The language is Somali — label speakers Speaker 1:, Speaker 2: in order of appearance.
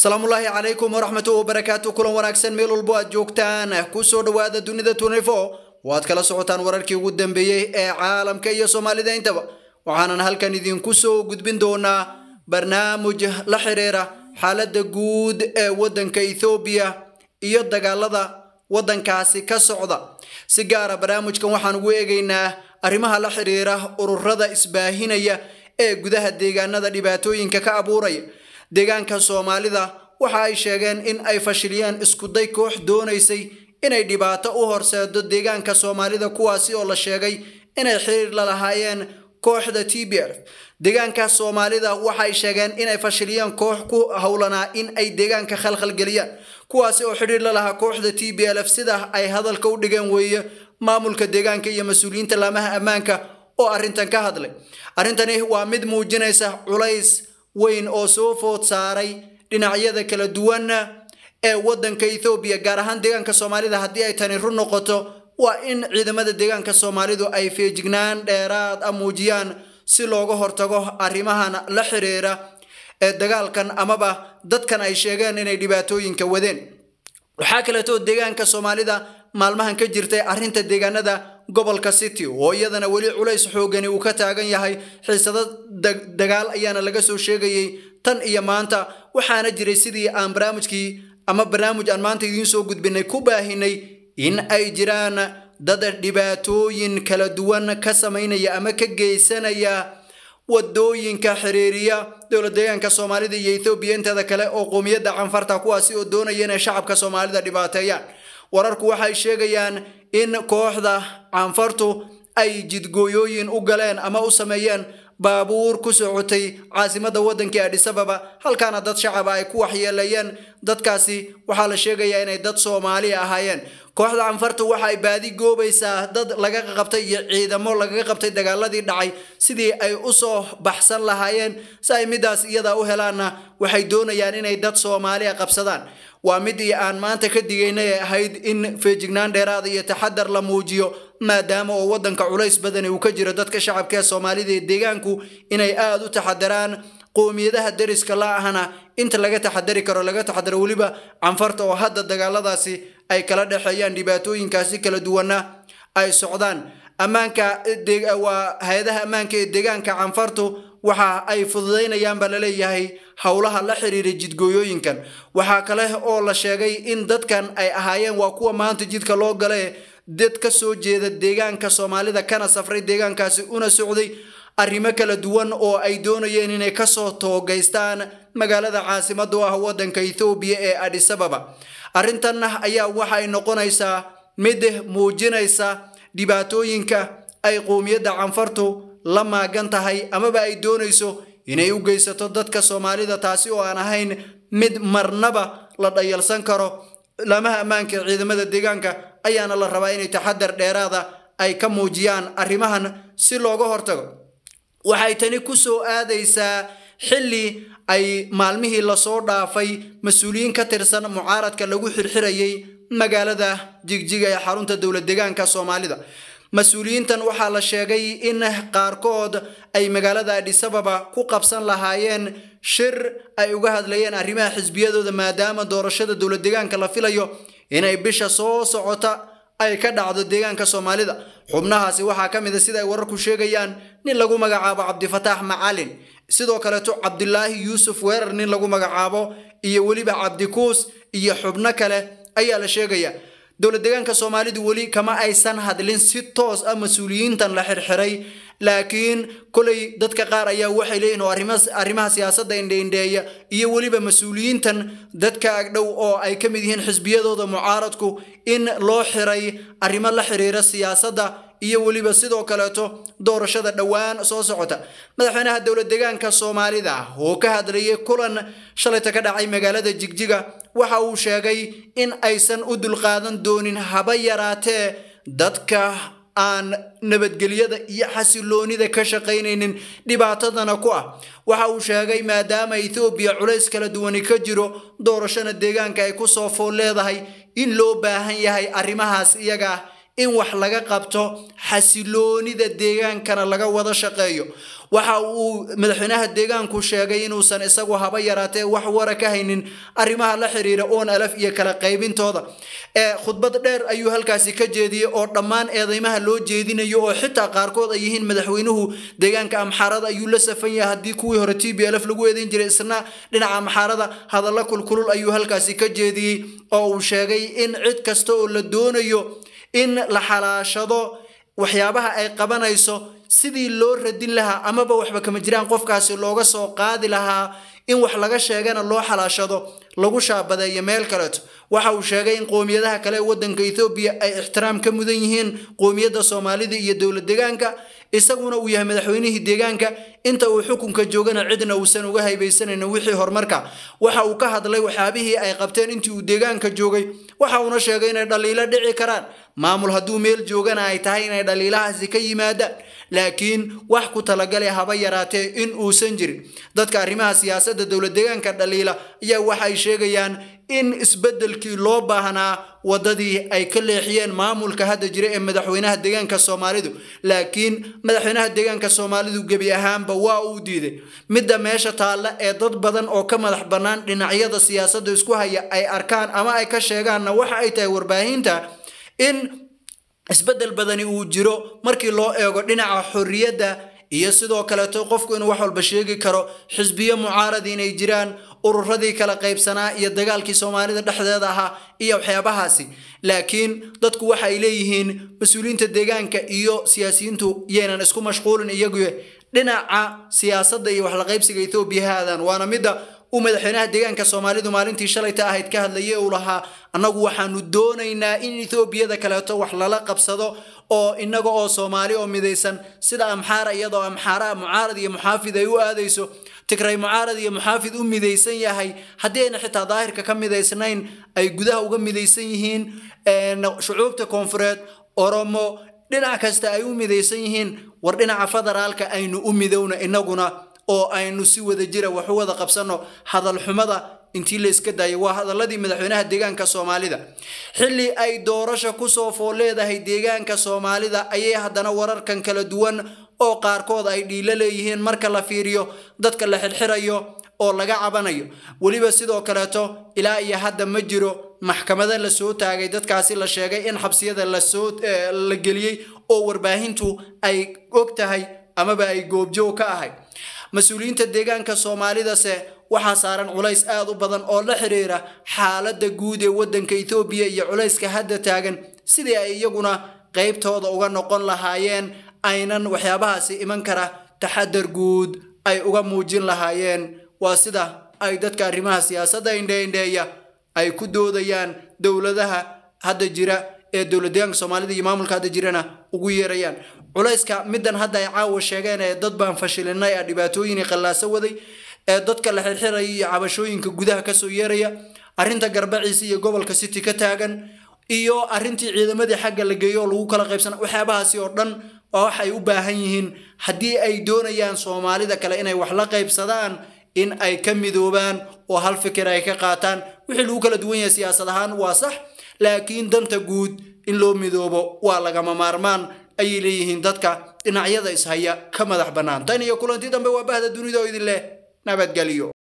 Speaker 1: asalaamullaahi calaykum waraxmatu wabarakaatu kulan wanaagsan meel walbo aad joogtaan kusoo dhowaada dunida tunifo waad kala socotaan wararkii ugu dambeeyey ee caalamka iyo soomaalida intaba waxaanan halkan idinku soo gudbin doonaa barnaamij la xiriira xaaladda guud ee waddanka ethoobiya iyo dagaalada waddankaasi ka socda si gaara barnaamijkan waxaan ugu eegaynaa arrimaha la xiriira ururada isbaahinaya ee gudaha deegaanada dhibaatooyinka ka abuuraya deegaanka soomaalida waxa ay sheegeen in ay fashiliyeen iskuday koox doonaysay inay dhibaato u horseedo deegaanka soomaalida kuwaasi oo la sheegay inay xiriir la lahaayeen kooxda t b f deegaanka soomaalida waxay sheegeen inay fashiliyeen koox ku howlanaa in ay deegaanka khalkhalgeliyaan kuwaasi oo xidhiir la lahaa kooxda t b l f sida ay hadalka u dhigeen weeye maamulka deegaanka iyo mas-uuliyiinta laamaha ammaanka oo arrintan ka hadlay arrintani waa mid muujinaysa culays weyn oo soo food saaray dhinacyada kala duwan ee waddanka ethoobiya gaar ahaan deegaanka soomaalida haddii ay tani run noqoto waa in ciidamada deegaanka soomaalidu ay feejignaan dheeraad a muujiyaan si looga hortago arrimahan la xiriira ee dagaalkan amaba dadkan ay sheegeen inay dhibaatooyinka wadeen waxaa kaleeto deegaanka soomaalida maalmahan ka jirtay arrinta deegaanada gobolka city oo iyadana weli culays xoogani uu ka taagan yahay xiisado dagaal ayaana laga soo sheegayay tan iyo maanta waxaana jiray sidii aan barnaamijkii ama barnaamij aan maanta idiin soo gudbinay ku baahinay in ay jiraan dad dhibaatooyin kala duwan ka samaynaya ama ka geysanaya wadooyinka xiriiriya dowla deegaanka soomaalida iyo ethoobiya inteeda kale oo qoomiyadda canfarta kuwaasi oo doonaya inay shacabka soomaalida dhibaateeyaan wararku waxay sheegayaan in kooxda canfartu ay jidgooyooyin u galeen ama u sameeyeen baabuur ku socotay caasimada waddankii adhisababa halkaana dad shacaba ay ku waxyeeleeyeen dadkaasi waxaa la sheegayaa inay dad soomaali ahaayeen kooxda canfartu waxa ay baadi goobaysaa dad laga qabtay iyo ciidamo lagaga qabtay dagaaladii dhacay sidii ay usoo baxsan lahaayeen si ay midaas iyadaa u helaanna waxay doonayaan inay dad soomaaliya qabsadaan waa midii aan maanta ka digaynay ee ahayd in feejignaan dheeraada iyo taxadar la muujiyo maadaama oo waddanka culays badani uu ka jiro dadka shacabka ee soomaalida ee deegaanku inay aada u taxadaraan qoomiyadaha deriska la ahna inta laga taxadari karo laga taxadaro weliba canfarta oo hadda dagaaladaasi ay kala dhexeeyaan dhibaatooyinkaasi kala duwana ay socdaan ammaanka waa hay-adaha ammaanka ee deegaanka canfartu waxa ay fududaynayaan baa laleeyahay howlaha la xiriira jidgooyooyinkan waxaa kale oo la sheegay in dadkan ay ahaayeen waa kuwa maanta jidka loo gale dad ka soo jeeda deegaanka soomaalida kana safray deegaankaasi una socday arrimo kala duwan oo ay doonayeen inay kasoo toogaystaan magaalada caasimada u ah waddanka ethoobiya ee adhisababa arrintan ayaa waxa ay noqonaysaa mid muujinaysa dhibaatooyinka ay qowmiyadda canfartu la maagan tahay amaba ay doonayso inay u geysato dadka soomaalida taasi oo aan ahayn mid marnaba la dhayalsan karo laamaha ammaanka ee ciidamada deegaanka ayaana la rabaa inay taxadar dheeraada ay ka muujiyaan arrimahan si looga hortago waxay tani ku soo aadaysaa xilli ay maalmihii lasoo dhaafay mas-uuliyiin ka tirsan mucaaradka lagu xirxirayay magaalada jigjiga ee xarunta dowla deegaanka soomaalida mas-uuliyiintan waxaa la sheegay in qaarkood ay magaalada adhisababa ku qabsan lahaayeen shir ay uga hadlayeen arrimaha xisbiyadooda maadaama doorashada dowla deegaanka la filayo inay bisha soo socota ay ka dhacdo deegaanka soomaalida xubnahaasi waxaa ka mid a sida ay wararku sheegayaan nin lagu magacaabo cabdifataax macalin sidoo kaleeto cabdilaahi yuusuf weerar nin lagu magacaabo iyo weliba cabdikuus iyo xubno kale ayaa la sheegaya dowla deegaanka soomaalidu weli kama aysan hadlin si toos ah mas-uuliyiintan la xirxiray laakiin kolay dadka qaar ayaa waxay leeyihin oo arrimaha siyaasadda indheindheeya iyo weliba mas-uuliyiintan dadka agdhow oo ay ka mid yihiin xisbiyadooda mucaaradku in loo xiray arrimo la xiriira siyaasadda iyo weliba sidoo kaleeto doorashada dhowaan soo socota madaxweynaha dowla deegaanka soomaalida oo ka hadlayay kulan shalayta ka dhacay magaalada jigjiga waxa uu sheegay in aysan u dulqaadan doonin haba yaraatee dadka aan nabadgelyada iyo xasiloonida ka shaqaynaynin dhibaatadana ku ah waxa uu sheegay maadaama ethoobiya culays kala duwani ka jiro doorashana deegaanka ay kusoo fool leedahay in loo baahan yahay arrimahaas iyaga ah in wax laga qabto xasiloonida deegaankana laga wada shaqeeyo waxa uu madaxweynaha deegaanku sheegay inuusan isagu haba yaraatee wax wara ka haynin arrimaha la xiriira oon alaf iyo kala qaybintooda ee khudbad dheer ayuu halkaasi ka jeediyey oo dhammaan eedeymaha loo jeedinayo oo xitaa qaarkood ay yihiin madaxweynuhu deegaanka amxaarada ayuu la safan yahay haddii kuwii hore t b lf lagu eedeyn jiray isna dhinaca amxaarada hadalla kulkulul ayuu halkaasi ka jeediyey oo uu sheegay in cid kasta oo la doonayo in la xalaashado waxyaabaha ay qabanayso sidii loo radin lahaa amaba waxba kama jiraan qofkaasi looga soo qaadi lahaa in wax laga sheegana loo xalaashado lagu shaabadeeyo meel kaleeto waxa uu sheegay in qoomiyadaha kale ee waddanka ethoobiya ay ixtiraam ka mudan yihiin qoomiyadda soomaalida iyo dowlad deegaanka isaguna uu yahay madaxweynihii deegaanka inta uu xukunka joogana cidna uusan uga haybaysanaynin wixii horumarka waxa uu ka hadlay waxyaabihii ay qabteen intii uu deegaanka joogay waxa uuna sheegay inay dhaliilo dhici karaan maamul hadduu meel joogana ay tahay inay dhaliilahaasi ka yimaadaan laakiin wax ku talagalay haba yaraatee in uusan jirin dadka arrimaha siyaasadda dowlad deegaanka dhaliila ayaa waxay sheegayaan in isbeddelkii loo baahnaa waddadii ay ka leexiyeen maamulka hadda jira ee madaxweynaha deegaanka soomaalidu laakiin madaxweynaha deegaanka soomaalidu gebi ahaanba waa uu diiday midda meesha taalla ee dad badan oo ka madax bannaan dhinacyada siyaasadda isku haya ay arkaan ama ay ka sheegaanna waxa ay tahay warbaahinta in isbeddel badani uu jiro markii loo eego dhinaca xorriyadda iyo sidoo kaleeto qofku inuu wax walba sheegi karo xisbiyo mucaarad inay jiraan ururadii kala qaybsanaa iyo dagaalkii soomaalida dhexdeeda ahaa iyo waxyaabahaasi laakiin dadku waxa ay leeyihiin mas-uuliyiinta deegaanka iyo siyaasiyiintu yaynan isku mashquulin iyagu dhinaca siyaasadda iyo waxla qaybsiga ethoobiya haadan waana midda uu madaxweynaha deegaanka soomaalidu maalintii shalayta ahayd ka hadlayay uu lahaa annagu waxaanu doonaynaa in etoobiyada kaleeto wax lala qabsado oo inaga oo soomaali oo midaysan sida amxaara iyadoo amxaara mucaarad iyo muxaafid ay u aadayso tigray mucaarad iyo muxaafid u midaysan yahay haddii ayna xitaa daahirka ka midaysnayn ay gudaha uga midaysan yihiin shucuubta koonfureed oromo dhinac kasta ay u midaysan yihiin war dhinaca federaalka aynu u midowna inaguna oo aynu si wada jira wax u wada qabsanno hadal xumada intii la iska daayay waa hadaladii madaxweynaha deegaanka soomaalida xilli ay doorasha kusoo fool leedahay deegaanka soomaalida ayay haddana wararkan kala duwan oo qaarkood ay dhiilo leeyihiin marka la fiiriyo dadka la xirxirayo oo laga cabanayo weliba sidoo kaleeto ilaa iyo hadda ma jiro maxkamada la soo taagay dadkaasi la sheegay in xabsiyada lasoo la geliyey oo warbaahintu ay og tahay amaba ay goobjoog ka ahay mas-uuliyiinta deegaanka soomaalidase waxaa saaran culays aad u badan oo la xiriira xaaladda guud ee waddanka ethoobiya iyo culayska hadda taagan sidii ay iyaguna qaybtooda uga noqon lahaayeen aynan waxyaabahaasi iman kara taxadar guud ay uga muujin lahaayeen waa sida ay dadka arrimaha siyaasadda indheindheeya ay ku doodayaan dowladaha hadda jira ee dowlad deegaanka soomaalida iyo maamulka hadda jirana ugu yeerayaan culayska middan hadda ay caawa sheegeen ee dad baan fashilinay ee dhibaatooyinii qallaaso waday ee dadka la xirxiraya iyo cabashooyinka gudaha kasoo yeeraya arrinta garbaciisa iyo gobolka city ka taagan iyo arrintii ciidamadii xagga la geeyo oo lagu kala qaybsana waxyaabahaasi oo dhan waa wax ay u baahan yihiin haddii ay doonayaan soomaalida kale inay wax la qaybsadaan in ay ka midoobaan oo hal fikir ay ka qaataan wixii lagu kala duwan yahay siyaasad ahaan waa sax laakiin danta guud in loo midoobo waa lagama maarmaan ayay leeyihiin dadka dhinacyada ishaya ka madax bannaan tan iyo kulanti dambe waa bahda dunida oo idin leh nabadgelyo